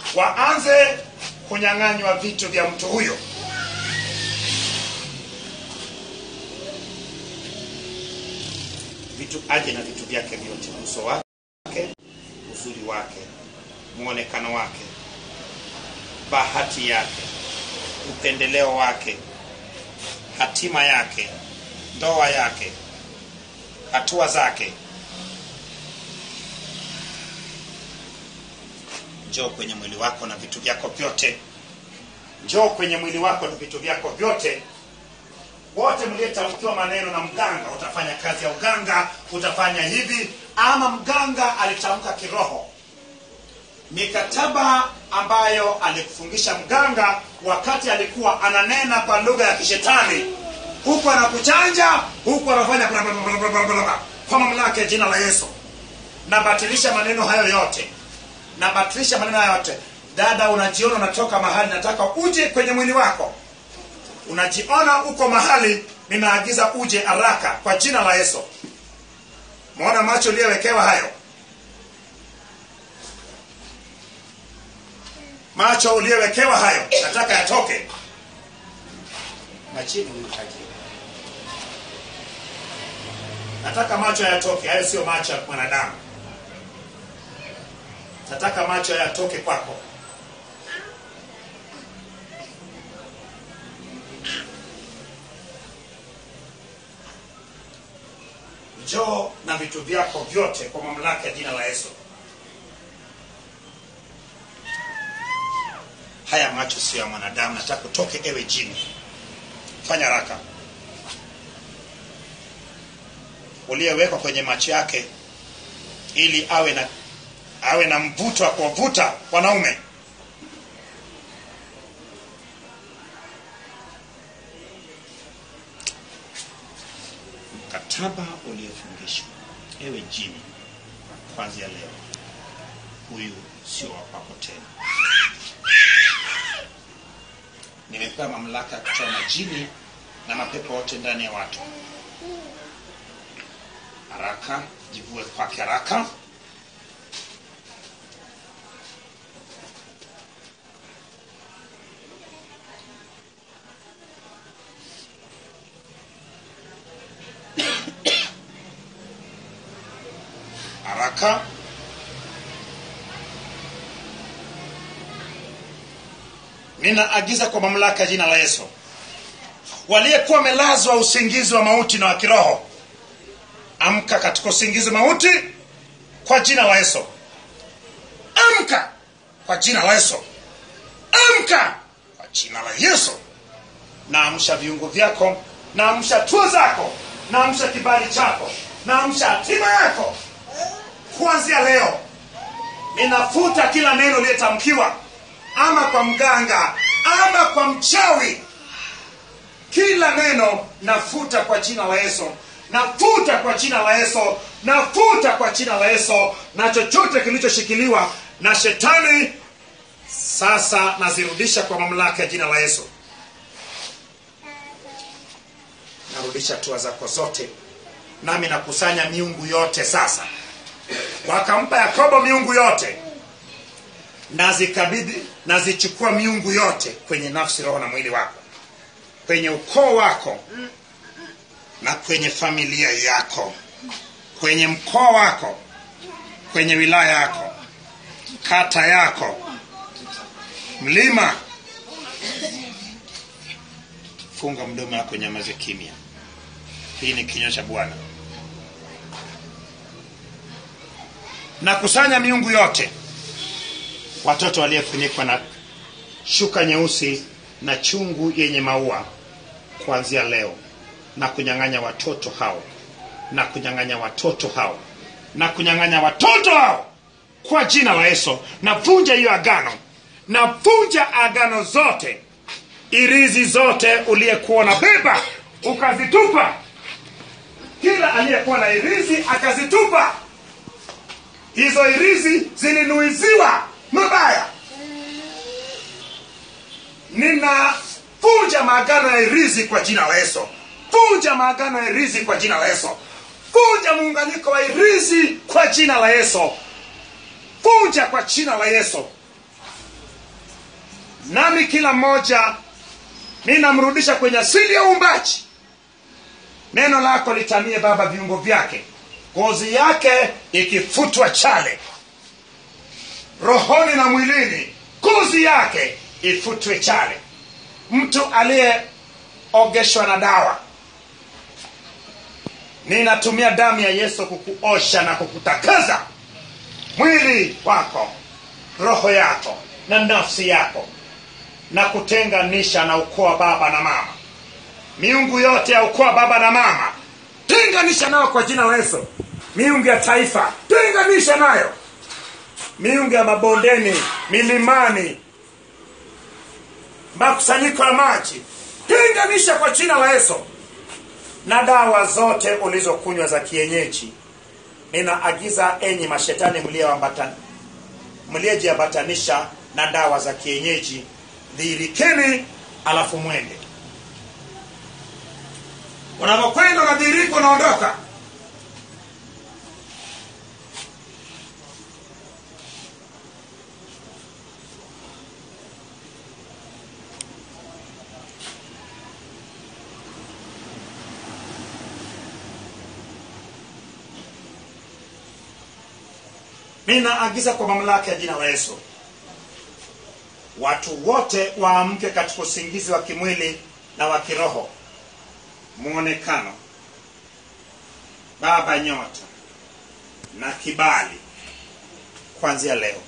waanze kunyang'anywa vitu vya mtu huyo vitu aje na vitu vyake vyote uso wake uzuri wake mwonekano wake bahati yake upendeleo wake hatima yake ndoa yake hatua zake njoo kwenye mwili wako na vitu vyako vyote njoo kwenye mwili wako na vitu vyako vyote wote mliyetamkiwa maneno na mganga utafanya kazi ya uganga utafanya hivi ama mganga alitamka kiroho mikataba ambayo alikufungisha mganga wakati alikuwa ananena kwa lugha ya kishetani huku anakuchanja huku anafanya bla bla bla bla bla bla bla. kwa mamlaka ya jina la yesu nabatilisha maneno hayo yote nabatilisha maneno hayo yote dada unajiona unatoka mahali nataka uje kwenye mwili wako unajiona uko mahali ninaagiza uje haraka kwa jina la yesu mwona macho uliyowekewa hayo macho uliyowekewa hayo nataka yatoke machini huyu tajiri nataka macho yatoke hayo sio macho ya mwanadamu nataka macho yatoke kwako njoo na vitu vyako vyote kwa mamlaka ya jina la yesu haya macho sio ya mwanadamu nataka utoke ewe jini fanya haraka uliyewekwa kwenye macho yake ili awe na awe na mvuto wa kuwavuta wanaume mkataba uliofungishwa ewe jini kwanzia leo huyu sio wa kwako tena nimepewa mamlaka ya kutoa majini na mapepo yote ndani ya watu haraka jivue kwake haraka haraka ninaagiza kwa mamlaka ya jina la yesu waliyekuwa wamelazwa usingizi wa mauti na wa kiroho amka katika usingizi mauti kwa jina la yesu amka kwa jina la yesu amka kwa jina la yesu naamsha viungo vyako naamsha tua zako naamsha kibali chako naamsha hatima yako kuanzia leo ninafuta kila neno liyetamkiwa ama kwa mganga ama kwa mchawi kila neno nafuta kwa jina la yesu nafuta kwa jina la yesu nafuta kwa jina la yesu na chochote kilichoshikiliwa na shetani sasa nazirudisha kwa mamlaka ya jina la yesu narudisha tua zako zote nami nakusanya miungu yote sasa wakampa yakobo miungu yote nazikabidhi nazichukua miungu yote kwenye nafsi roho na mwili wako kwenye ukoo wako na kwenye familia yako kwenye mkoa wako kwenye wilaya yako kata yako mlima funga mdomo wako nyamaze kimya hii ni kinywa cha bwana nakusanya miungu yote watoto waliofunikwa na shuka nyeusi na chungu yenye maua kuanzia leo na kunyang'anya watoto hao na kunyang'anya watoto hao na kunyang'anya watoto hao kwa jina la yesu navunja hiyo agano navunja agano zote irizi zote uliyekuwa na beba ukazitupa kila aliyekuwa na irizi akazitupa hizo irizi zilinuiziwa mabaya ninavunja maagano ya irizi kwa jina la yesu vunja maagano ya irizi kwa jina la yesu vunja muunganiko wa irizi kwa jina la yesu vunja kwa jina la yesu nami kila mmoja ninamrudisha kwenye asili ya uumbaji neno lako litamie baba viungo vyake ngozi yake ikifutwa chale rohoni na mwilini ngozi yake ifutwe chale mtu aliyeogeshwa na dawa ninatumia damu ya yesu kukuosha na kukutakaza mwili wako roho yako na nafsi yako na kutenganisha na ukoo wa baba na mama miungu yote ya ukoo wa baba na mama tenganisha nayo kwa jina la yesu miungu ya taifa tenganisha nayo miungu ya mabondeni milimani makusanyiko ya maji tenganisha kwa jina la yesu na dawa zote ulizokunywa za kienyeji ninaagiza enyi mashetani mlioambata- mliojiambatanisha na dawa za kienyeji dhihirikeni alafu mwende unavyokwenda unadhihirika unaondoka ninaagiza kwa mamlaka ya jina la yesu watu wote waamke katika usingizi wa kimwili na wa kiroho mwonekano baba nyota na kibali kuanzia leo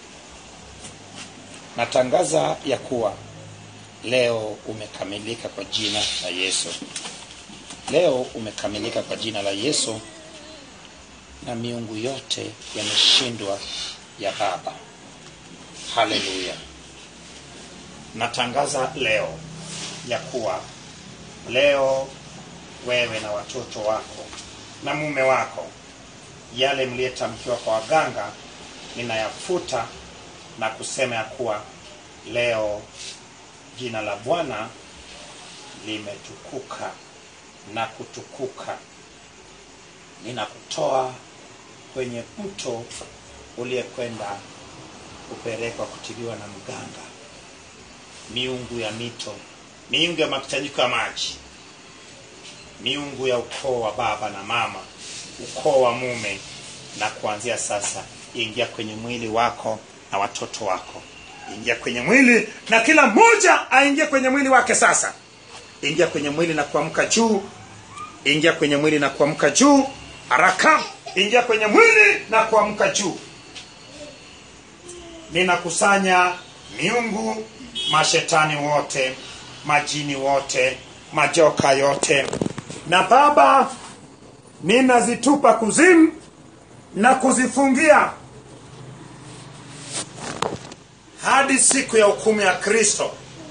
natangaza ya kuwa leo umekamilika kwa jina la yesu leo umekamilika kwa jina la yesu na miungu yote yameshindwa ya baba haleluya natangaza leo ya kuwa leo wewe na watoto wako na mume wako yale mliyetamkiwa kwa waganga ninayafuta na kusema ya kuwa leo jina la bwana limetukuka na kutukuka ninakutoa kwenye mto uliyekwenda kupelekwa kutiliwa na mganga miungu ya mito miungu ya makusanyiko ya maji miungu ya ukoo wa baba na mama ukoo wa mume na kuanzia sasa ingia kwenye mwili wako na watoto wako ingia kwenye mwili na kila mmoja aingie kwenye mwili wake sasa ingia kwenye mwili na kuamka juu ingia kwenye mwili na kuamka juu haraka ingia kwenye mwili na kuamka juu ninakusanya miungu mashetani wote majini wote majoka yote na baba ninazitupa kuzimu na kuzifungia hadi siku ya hukumu ya kristo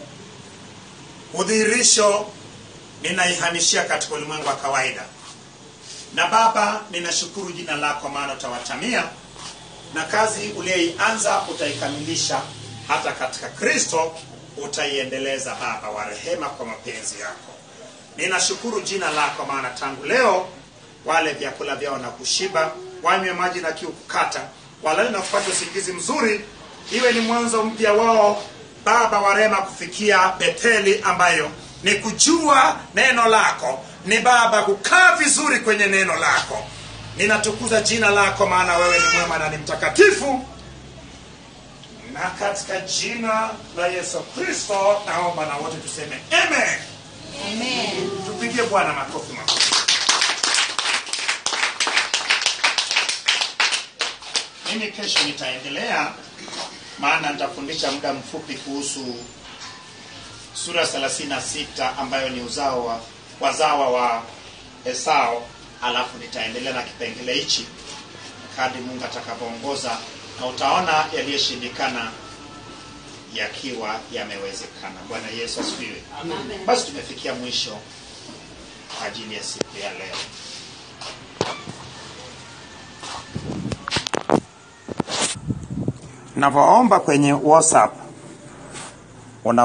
udhihirisho ninaihamishia katika ulimwengu wa kawaida na baba ninashukuru jina lako maana utawatamia na kazi uliyoianza utaikamilisha hata katika kristo utaiendeleza baba wa rehema kwa mapenzi yako ninashukuru jina lako maana tangu leo wale vyakula vyao na kushiba wanywe maji na kiu kukata walale na kupata usingizi mzuri iwe ni mwanzo mpya wao baba wa rehema kufikia betheli ambayo ni kujua neno lako ni baba kukaa vizuri kwenye neno lako ninatukuza jina lako maana wewe ni mwema na ni mtakatifu na katika jina la yesu kristo naomba na wote tuseme amen Amen. tupigie bwana makofi makofi mimi kesho nitaendelea maana nitafundisha muda mfupi kuhusu sura 36 ambayo ni uzao wa wazawa wa esau alafu nitaendelea na kipengele hichi kadi mungu atakavyoongoza na utaona yaliyoshindikana yakiwa yamewezekana bwana yesu asifiwe basi tumefikia mwisho kwa ajili ya siku ya leo navyoomba kwenye whatsapp